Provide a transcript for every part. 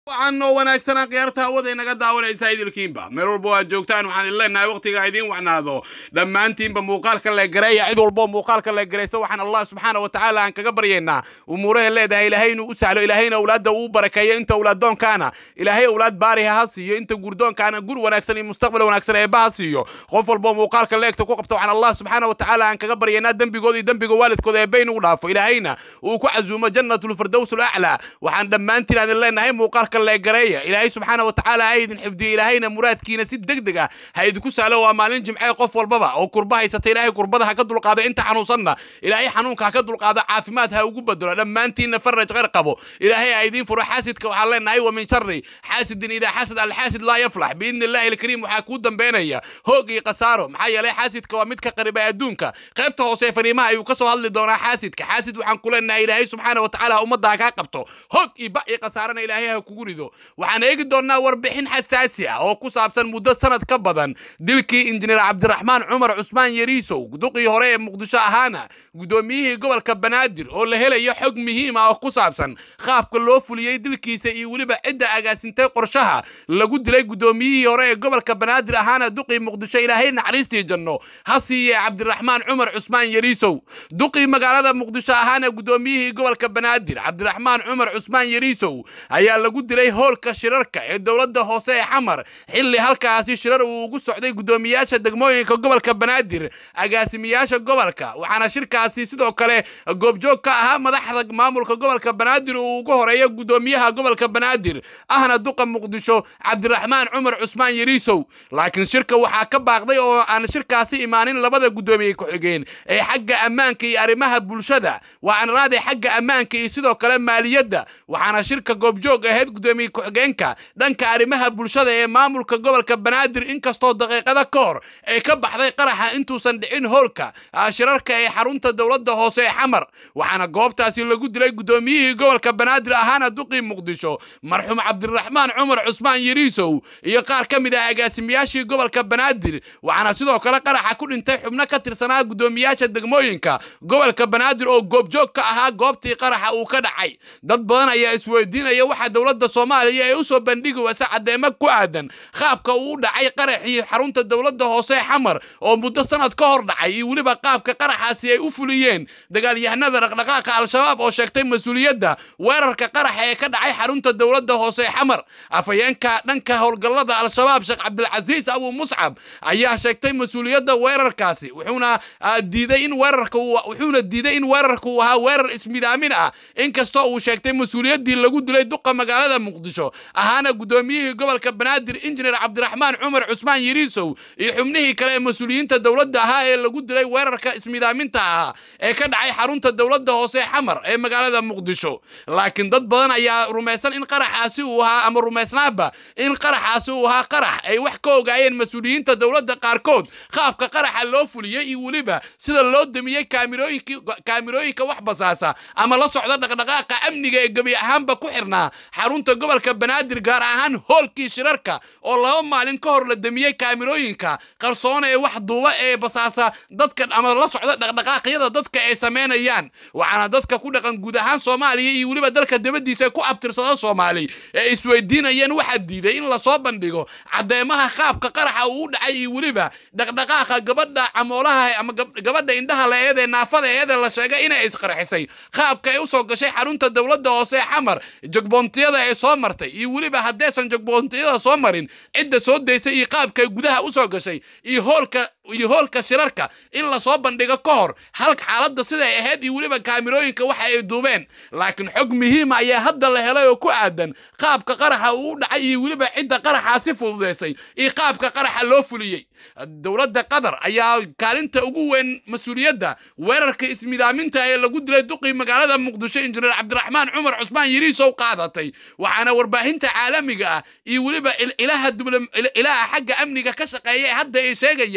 waxaan noo wanaagsanaa khiyaarta hawada inaga daawanaysa idilkiinba meel walba waad joogtaan waxaan idin leenahay waqtiga idiin wacnaado dhammaantiinba muuqaalka la gareeya cid walbo muuqaalka la garaysa waxaan allah subxaana wa tacaala aan kaga baryaynaa umuuraha leedahay ilaahay inuu u sahlo ilaahayna awlaadda uu barakeeyo inta awlaaddoonkaana ilaahay awlaad baariha ha siiyo inta gurdoonkaana gur wanaagsan iyo mustaqbal wanaagsan eebba ha siiyo qof walbo muuqaalka leegta ku qabta waxaan allah subxaana wa tacaala aan kaga baryaynaa dembigooda iyo dembiga waalidkooda eebba inugu dhaafo ilaahayna uu ku casuumo jannatulfirdows alaclaa waxaan dhammaantiin aan idin leenahay muuqaalka leegareeya ilaahay subxaana wa tacaala ha idin xifdiyo ilaahayna muraadkiina si deg deg ah ha idinku sahlo waa maalin jimcee qof walbaba oo kurba haysata ilaahay kurbada ha ka dulqaado inta xanuunsanna ilaahay xanuunka ha ka dulqaado caafimaad ha ugu bedelo dhammaantiinna faraj qeyr qabo ilaahay ha idiin furo xaasidka waxaan leenahay wa min shari xaasidin idaa xasad alxaasid laa yaflax biidni illaahi alkariim waxaa kuu dambeynaya hoog iyo khasaaro maxaa yeelay xaasidka waa mid ka qariba adduunka qaybta hoose fariimaha ayuu ka soo hadli doonaa xaasidka xaasid waxaan ku leenahay ilaahay subxaana wa tacaala ummadda ha kaa qabto hoog iyo ba iyo khasaarana ilaahay ha kugu rido waxaan eegi doonnaa warbixin xasaasi ah oo ku saabsan muddo sanad ka badan dilkii injineer cabdiraxmaan cumar cusmaan yariisow duqii hore ee muqdisho ahaana guddoomiyihii gobolka banaadir oo la helayo xog muhiim ah oo ku saabsan qaabka loo fuliyey dilkiisa iyo weliba cidda agaasintay qorshaha lagu dilay guddoomiyihii hore ee gobolka banaadir ahaana duqii muqdisho ilaahay naxariistii janno ha siiye cabdiraxmaan cumar cusmaan yariisow duqii magaalada muqdisho ahaana guddoomiyihii gobolka banaadir cabdiraxmaan cumar cusmaan yariisow ayaa lagu dilay hoolka shirarka ee dowladda hoose ee xamar xilli halkaasi shirar uu ugu socday guddoomiyaasha degmooyinka gobolka banaadir agaasimiyaasha gobolka waxaana shirkaasi sidoo kale goobjoog ka ahaa madaxda maamulka gobolka banaadir uu ugu horeeyo guddoomiyaha gobolka banaadir ahna duqa muqdisho cabdiraxmaan cumar cusmaan yariisow laakiin shirka waxaa ka baaqday oo aan shirkaasi imaanin labada guddoomiye ku-xigeen ee xagga ammaanka iyo arrimaha bulshada waan raaday xagga ammaanka iyo sidoo kale maaliyadda waxaana shirka goobjoog ahayd guddoomiye ku-xigeenka dhanka arrimaha bulshada ee maamulka gobolka banaadir inkastoo daqiiqada ka hor ay ka baxday qaraxa intuusan dhicin hoolka shirarka ee xarunta dowladda hoose ee xamar waxaana goobtaasi lagu dilay guddoomiyihii gobolka banaadir ahaana duqii muqdisho marxuum cabdiraxmaan cumar cusmaan yariisow iyo qaar ka mid ah agaasimiyaashii gobolka banaadir waxaana sidoo kale qaraxa ku dhintay xubno ka tirsanaa guddoomiyaasha degmooyinka gobolka banaadir oo goobjoog ka ahaa goobtii qaraxa uu ka dhacay dad badan ayaa isweydiinaya waxa dowladda soomaaliya ee usoo bandhigi wasa caddeemo ku aadan qaabka uu u dhacay qaraxii xarunta dowladda hoose ee xamar oo muddo sanad ka hor dhacay iyo weliba qaabka qaraxaasi ay u fuliyeen dagaalyahanada dhaqdhaqaaqa al-shabaab oo sheegtay mas-uuliyadda weerarka qaraxa ee ka dhacay xarunta dowladda hoose ee xamar afhayeenka dhanka howlgallada al-shabaab sheekh cabdilcasiis abu muscab ayaa sheegtay mas-uuliyadda weerarkaasi wuxuuna diiday in weerarka wuxuuna diiday in weerarka uu ahaa weerar ismidaamin ah inkastoo uu sheegtay mas-uuliyaddii lagu dilay duqa magaalada muqdisho ahaana guddoomiyihii gobolka banaadir injineer cabdiraxmaan cumar cusmaan yariisow iyo xubnihii kale ee mas-uuliyiinta dowladda ahaa ee lagu dilay weerarka ismidaaminta ahaa ee ka dhacay xarunta dowladda hoose xamar ee magaalada muqdisho laakiin dad badan ayaa rumaysan in qaraxaasi uu ahaa ama rumaysnaaba in qaraxaasi uu ahaa qarax ay wax ka ogaayeen mas-uuliyiinta dowladda qaarkood qaabka qaraxa loo fuliyey iyo weliba sida loo damiyey kaamirooyinka wax basaasa ama la socda dhaqdhaqaaqa amniga ee gebi ahaanba ku xirnaa xarunta gobolka banaadir gaar ahaan hoolkii shirarka oo laba maalin ka hor la damiyey kaamirooyinka qarsoona ee wax duuba ee basaasa dadka ama la socda dhaqdhaqaaqyada dadka ay samaynayaan waxaana dadka ku dhaqan guud ahaan soomaaliya iyo weliba dalka dabadiisa ku abtirsada soomaali ee isweydiinayeen waxaa diiday in lasoo bandhigo caddeemaha qaabka qaraxa uu u dhacay iyo weliba dhaqdhaqaaqa gabadha camoolaha ama gabadha indhaha la-eed ee naafada eede la sheegay inay isqarxisay qaabka ay usoo gashay xarunta dowladda hoose ee xamar jogboontiyada ay soo martay iyo weliba haddaysan jogboontiyada soo marin cidda soo daysay iyo qaabka ay gudaha usoo gashay iyo hoolka iyo hoolka shirarka in lasoo bandhigo ka hor halka xaaladda siday ahayd iyo weliba kaamirooyinka waxa ay duubeen laakiin xog muhiima ayaa hadda la helay oo ku aadan qaabka qaraxa uu u dhacay iyo weliba cidda qaraxaasi fududaysay iyo qaabka qaraxa loo fuliyey dowladda qatar ayaa kaalinta ugu weyn mas-uuliyadda weerarka ismidaaminta ee lagu dilay duqii magaalada muqdisho injineer cabdiraxmaan cumar cusmaan yariisow qaadatay waxaana warbaahinta caalamiga ah iyo weliba ilaha xagga amniga ka shaqeeya ee hadda ay sheegayaan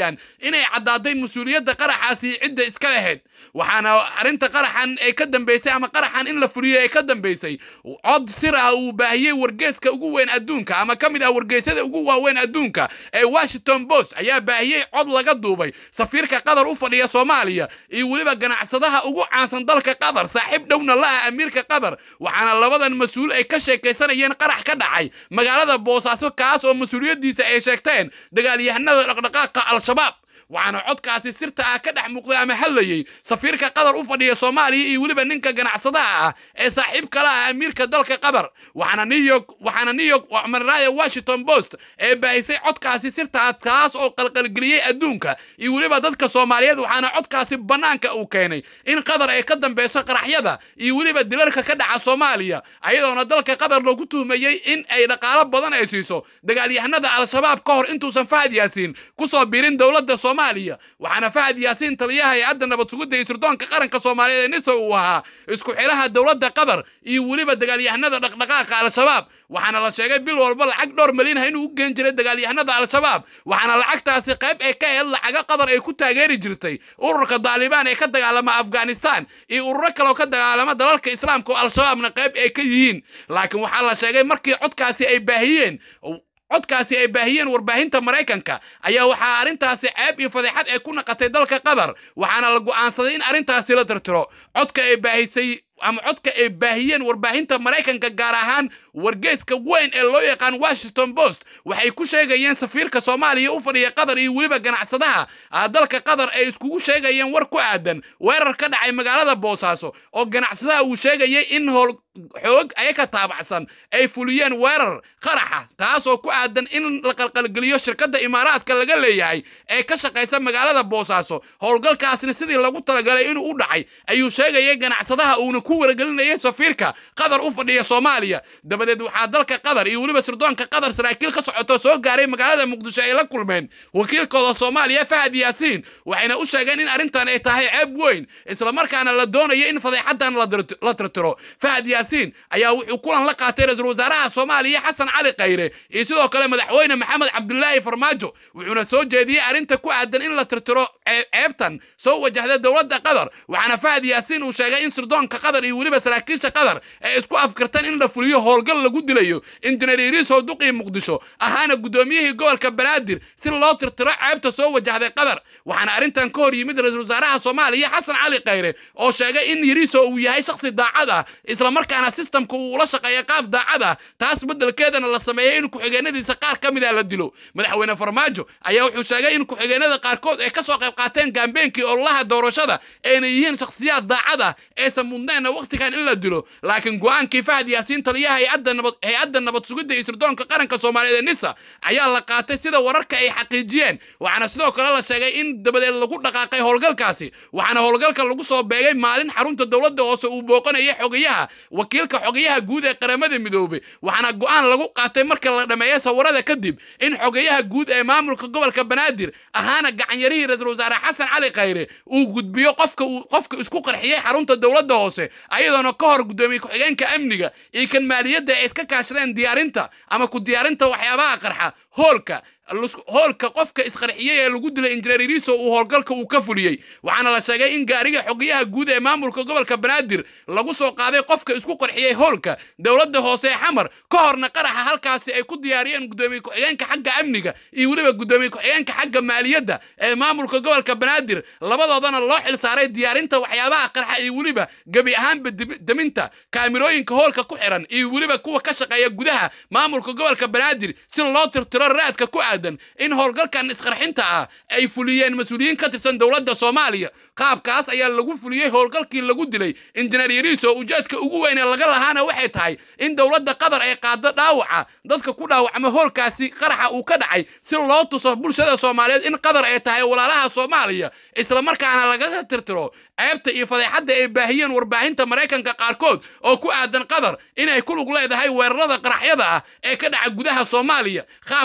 inay caddaaday mas-uuliyadda qaraxaasi cidda iska lahayd waxaana arrinta qaraxan ay ka dambaysay ama qaraxan in la fuliyo ay ka dambaysay cod sir ah uu baahiyey wargeeska ugu weyn adduunka ama ka mid ah wargeysyada ugu waaweyn adduunka ee washington post ayaa baahiyey cod laga duubay safiirka qatar u fadhiya soomaaliya iyo weliba ganacsadaha ugu caansan dalka qatar saaxiib dhowna la ah amiirka qatar waxaana labadan mas-uul ay ka sheekaysanayeen qarax ka dhacay magaalada boosaaso kaas oo mas-uuliyaddiisa ay sheegteen dagaalyahanada dhaqdhaqaaqa al-shabaab waxaana codkaasi sirta ah ka dhex muuqday ama hadlayey safiirka qatar u fadhiya soomaaliya iyo weliba ninka ganacsadaha ah ee saaxiib kala ah amiirka dalka qatar waxaana new york waxaana new york maraya washington post ee baahisay codkaasi sirta ah kaas oo qalqalgeliyey adduunka iyo weliba dadka soomaaliyeed waxaana codkaasi bannaanka uu keenay in qatar ay ka dambeyso qaraxyada iyo weliba dilarka ka dhaca soomaaliya ayadoona dalka qatar lagu tuhmayey in ay dhaqaalo badan ay siiso dagaalyahanada al-shabaab ka hor intuusan fahad yaasiin kusoo biirin dowladda soomaaliya waxaana fahad yaasiin taliyaha hay-adda nabad sugidda iyo sirdoonka qaranka soomaaliyeed ee nisa uu ahaa isku xidhaha dowladda qatar iyo weliba dagaalyahanada dhaqdhaqaaqa al-shabaab waxaana la sheegay bil walba lacag dhowr milyan ah inuu u geen jiray dagaalyahanada al-shabaab waxaana lacagtaasi qayb ay ka ahayd lacaga qatar ay ku taageeri jirtay ururka daalibaan ee ka dagaalama afghanistan iyo ururo kaleoo ka dagaalama dalalka islaamka oo al-shabaabna qayb ay ka yihiin laakiin waxaa la sheegay markii codkaasi ay baahiyeen codkaasi ay baahiyeen warbaahinta maraykanka ayaa waxaa arrintaasi ceeb iyo fadeexad ay ku naqatay dalka qatar waxaana la go'aansaday in arrintaasi la tirtiro codka ay baahisay ama codka ay baahiyeen warbaahinta maraykanka gaar ahaan wargeeska weyn ee loo yaqaan washington post waxay ku sheegayeen safiirka soomaaliya u fadhiya qatar iyo weliba ganacsadaha dalka qatar ay iskugu sheegayeen war ku aadan weerar ka dhacay magaalada boosaaso oo ganacsadaha uu sheegayay in howl xoog ayaka taabacsan ay fuliyeen weerar qaraxa taasoo ku aadan in la qalqalgeliyo shirkadda imaaraadka laga leeyahay ee ka shaqaysa magaalada boosaaso howlgalkaasna sidii lagu talagalay inuu u dhacay ayuu sheegayay ganacsadaha uuna ku wargelinayay safiirka qatar u fadhiya soomaaliya dabadeed waxaa dalka qatar iyo weliba sirdoonka qatar saraakiil ka socoto soo gaaray magaalada muqdisho ay la kulmeen wakiilkooda soomaaliya fahad yaasiin waxayna u sheegeen in arrintan ay tahay ceeb weyn islamarkaana la doonayo in fadeexadan la tirtiro fahad yaasiin ayaa wuxuu kulan la qaatay ra-iisul wasaaraha soomaaliya xasan cali khayre iyo sidoo kale madaxweyne maxamed cabdulaahi farmaajo wuxuuna soo jeediyey arrinta ku aadan in la tirtiro ceebtan soo wajahda dowladda qatar waxaana fahad yaasiin uu sheegay in sirdoonka qatar iyo weliba saraakiisha qatar ay isku afkartaan in la fuliyo howlgal lagu dilayo injineer iriisow duqii muqdisho ahaana guddoomiyihii gobolka banaadir si loo tirtiro ceebta soo wajahday qatar waxaana arrintan ka hor yimid ra-iisul wasaaraha soomaaliya xasan cali khayre oo sheegay in yiriiso uu yahay shakhsi daacad ah islamarkaana sistamka uu ula shaqeeya qaab daacad ah taas beddelkeedana la sameeyey in ku-xigeenadiisa qaar ka mid ah la dilo madaxweyne farmaajo ayaa wuxuu sheegay in ku-xigeenada qaarkood ay ka soo qayb qaateen gaambeenkii ololaha doorashada ayna yihiin shakhsiyaad daacad ah aysan mudnayna wakhtigan in la dilo laakiin go-aankii fahad yaasiin taliyaha hay-adda nabad hay-adda nabad sugidda iyo sirdoonka qaranka soomaaliyeed ee nisa ayaa la qaatay sida wararka ay xaqiijiyeen waxaana sidoo kale la sheegay in dabadeed lagu dhaqaaqay howlgalkaasi waxaana howlgalka lagu soo beegay maalin xarunta dowladda hoose uu booqanayay xogayaha wakiilka xogayaha guud ee qaramada midoobey waxaana go-aan lagu qaatay marka la dhammeeyo sawirada kadib in xogayaha guud ee maamulka gobolka banaadir ahaana gacanyarihii ra-iisul wasaare xasan cali khayre uu gudbiyo qofka uu qofka isku qarxiyey xarunta dowladda hoose ayadoona ka hor guddoomiye ku-xigeenka amniga iyo kan maaliyadda ay iska kaashadeen diyaarinta ama ku diyaarinta waxyaabaha qarxa hoolka hoolka qofka isqarxiyey ee lagu dilay injineer iriso uu howlgalka uu ka fuliyey waxaana la sheegay in gaariga xogayaha guud ee maamulka gobolka banaadir lagu soo qaaday qofka isku qarxiyey hoolka dowladda hoose ee xamar ka horna qaraxa halkaasi ay ku diyaariyeen guddoomiye ku-xigeenka xagga amniga iyo weliba guddoomiye ku-xigeenka xagga maaliyadda ee maamulka gobolka banaadir labadoodana loo xil saaray diyaarinta waxyaabaha qarxa iyo weliba gebi ahaanba deminta kaamirooyinka hoolka ku xiran iyo weliba kuwa ka shaqeeya gudaha maamulka gobolka banaadir si loo tirtiro raadka ku aadan in howlgalkan isqarxinta ah ay fuliyeen mas-uuliyiin ka tirsan dowladda soomaaliya qaabkaas ayaa lagu fuliyey howlgalkii lagu dilay injineer yariiso ujeedka ugu weyn ee laga lahaana waxay tahay in dowladda qatar ay qaado dhaawaca dadka ku dhaawacma howlkaasi qaraxa uu ka dhacay si loo tuso bulshada soomaaliyeed in qatar ay tahay walaalaha soomaaliya islamarkaana lagaga tirtiro ceebta iyo fadeexadda ay baahiyeen warbaahinta maraykanka qaarkood oo ku aadan qatar inay ku lug leedahay weerarada qaraxyada ah ee ka dhaca gudaha soomaaliya qaabka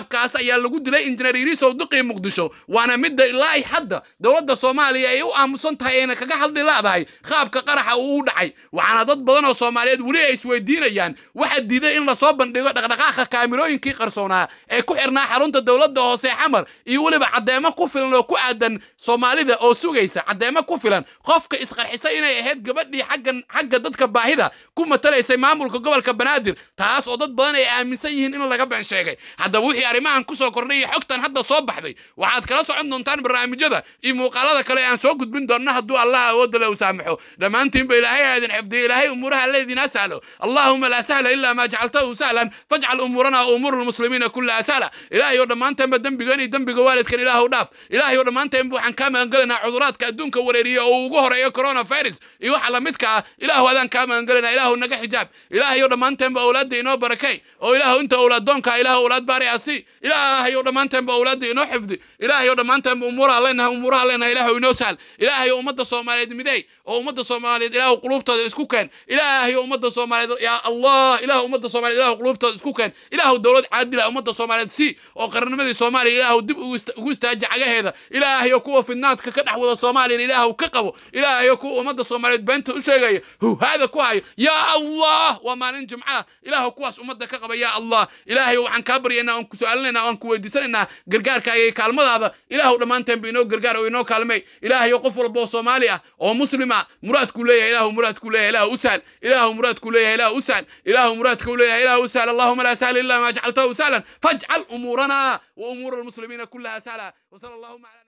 qaabkaas ayaa lagu dilay injineer yirisow duqii muqdisho waana midda ilaa ay hadda dowladda soomaaliya ay u aamusan tahay ayna kaga hadli laadahay qaabka qaraxa uu u dhacay waxaana dad badan oo soomaaliyeed weli ay isweydiinayaan waxa diiday in lasoo bandhigo dhaqdhaqaaqa kaamirooyinkii qarsoonaa ee ku xirnaa xarunta dowladda hoose xamar iyo weliba caddeemo ku filan oo ku aadan soomaalida oo sugaysa caddeemo ku filan qofka isqarxisay inay ahayd gabadhii xaggan xagga dadka baahida ku matalaysay maamulka gobolka banaadir taas oo dad badan ay aaminsan yihiin in laga been sheegay haddaba wixii arrimahan kusoo kordhay iyo xogtan hadda soo baxday waxaad kala socon doontaan barnaamijyada iyo muuqaalada kale aan soo gudbin doonno hadduu allah awoodda le u saamaxo dhammaantiinba ilaahay ha idin xifdiyo ilaahay umuuraha leydinaa sahlo allahuma laa sahla ilaa maa jacaltahu sahlan fajcal umuurana wa umuura lmuslimiina kullaha sahla ilaahay oo dhammaanteenba dembigan iyo dembiga waalidkan ilaahu dhaaf ilaahay oo dhammaanteenba waxaan kaa magangelinaa cuduraadka adduunka wareeriya oo ugu horeeyo coronavirus iyo waxa lamidka ah ilaahu adaan kaa magangelinaa ilaahu naga xijaab ilaahay oo dhammaanteenba awlaadda inoo barakay oo ilaahu inta awlaaddoonka ilaahu awlaad baari asi ilaahay oo dhammaanteenba awlaadda inoo xifdi ilaahay oo dhammaanteenba umuuraha leenahay umuuraha leenahay ilaahu inoo sahal ilaahay oo ummadda soomaaliyeed midey oo ummadda soomaaliyeed ilaahu quluubtooda isku keen ilaahay oo ummadda soomaaliyeed yaa allah ilaahu ummadda soomaaliyeed ilaahu quluubtooda isku keen ilaahu dowlad caadila ummadda soomaaliyeed si oo qarnimadii soomaaliya ilaahu dib ugu istaaji cagaheeda ilaahay oo kuwa fidnaadka ka dhex wada soomaaliya ilaahu ka qabo ilaahay oo kuwa ummadda soomaaliyeed beenta u sheegaya huhaada ku hayo yaa allah waa maalin jimca ilaahu kuwaas ummadda ka qaba yaa allah ilaahay waxaan kaa baryaynaa oon ku su-aalinaynaa oon ku weydiisanaynaa gargaarkaaga iyo kaalmadaada ilaahu dhammaanteenba inoo gargaar oo inoo kaalmay ilaahay oo qof walba oo soomaali ah oo muslima muraadkuu leeyahay ilaahu muraadkuu leeyahay ilaahu u sahal ilaahu muraadkuu leeyahay ilaahu u sahal ilaahu muraadkuu leeyahay ilaahu u sahal allahuma laa sahla illa ma jacaltahu sahlan fajcal umuurana wa umuura almuslimiina kullaha sahla wasala allahuma ala